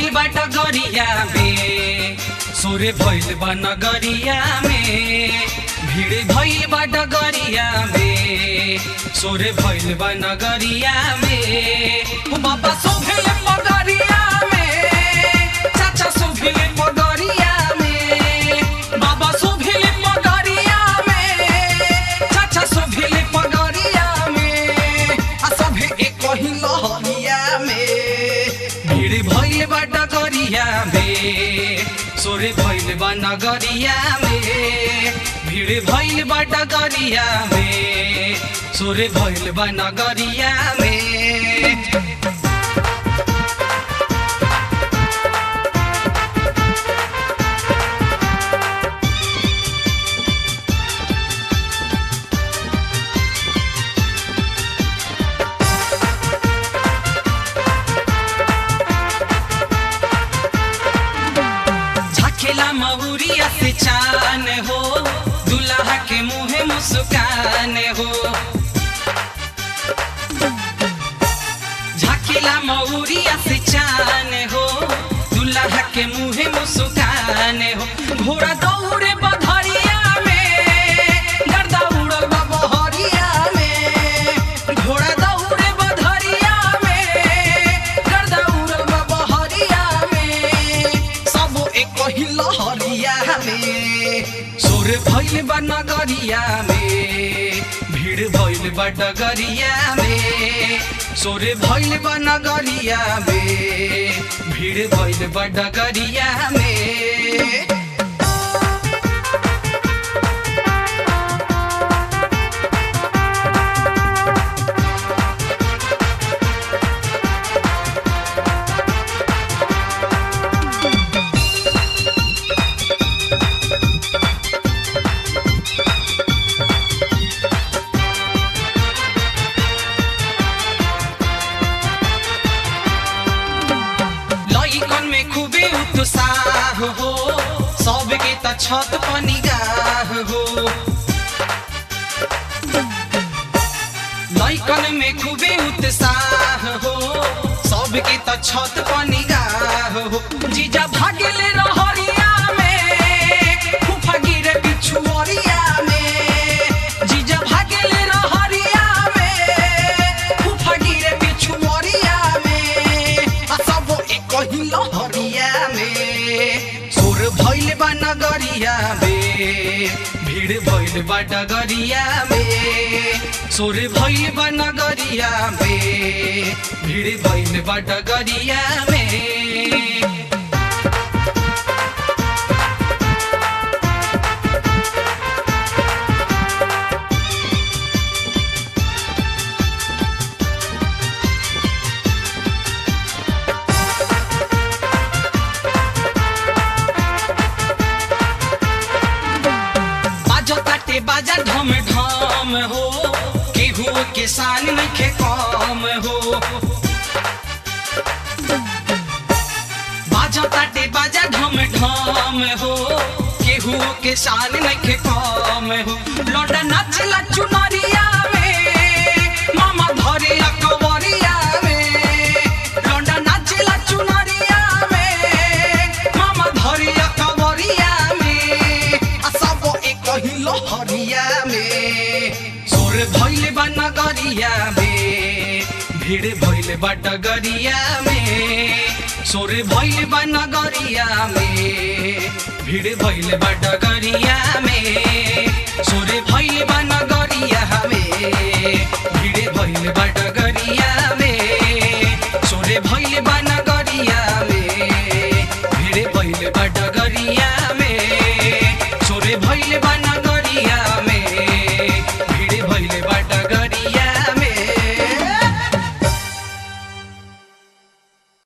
बा डगरिया में सोरे भइल बा नगरिया में भीड़ भइल बा डगरिया में सोरे भइल बा नगरिया में ओ बाबा सोभेले पगरिया में चाचा सोभेले पगरिया में बाबा सोभेले पगरिया में चाचा सोभेले पगरिया में आ सभे एक ही लहरिया में भीड़ भइल बा डगरिया में सोरे भइल बा नगरिया में भीड़ भइल बा डगरिया में सोरे भइल बा नगरिया में झकेला महुरिया से चान हो दुल्हा के मुँह मुस्कान हो झकेला महुरिया से चान हो दुल्हा के मुँह मुस्कान हो घोड़ा दौड़े बधरिया में गर्दा उड़ल बा बहरिया में घोड़ा दौड़े बधरिया में गर्दा उड़ल बा बहरिया में सब एक ही लहरिया में सोर भइल बा नगरिया में भीड़ भइल बा डगरिया में सोर भइल बा नगरिया में भीड़ भइल बा डगरिया में लइकन में खूबे उत्साह हो सबके त छत पर निगाह हो लइकन में खूबे उत्साह हो सबके त छत पर निगाह हो जीजा भागेले रहरिया में फूफा गिरे पिछुअरिया में जीजा भागेले रहरिया में फूफा गिरे पिछुअरिया में आ सब एक ही लहरिया में सोर भइल बा नगरिया में भीड़ भइल बा डगरिया में सोर भइल बा नगरिया में भीड़ भइल बा डगरिया में बाजा ताटे बाजा ढम ढम हो केहू के साल नखे कम हो बाजा ताटे बाजा ढम ढम हो केहू के साल नखे कम हो लौटा नाचला चुनरिया में मामा धरे अकबरिया में लौटा नाचला चुनरिया में मामा धरे अकबरिया में आ सब एक ही लहरिया में सोर भइल बा नगरिया में भीड़ भइल बा डगरिया में सोर भइल बा नगरिया में भीड़ भइल बा डगरिया में सोर भइल बा नगरिया में भीड़ भइल बा डगरिया में सोर भइल बा नगरिया में भीड़ भइल बा डगरिया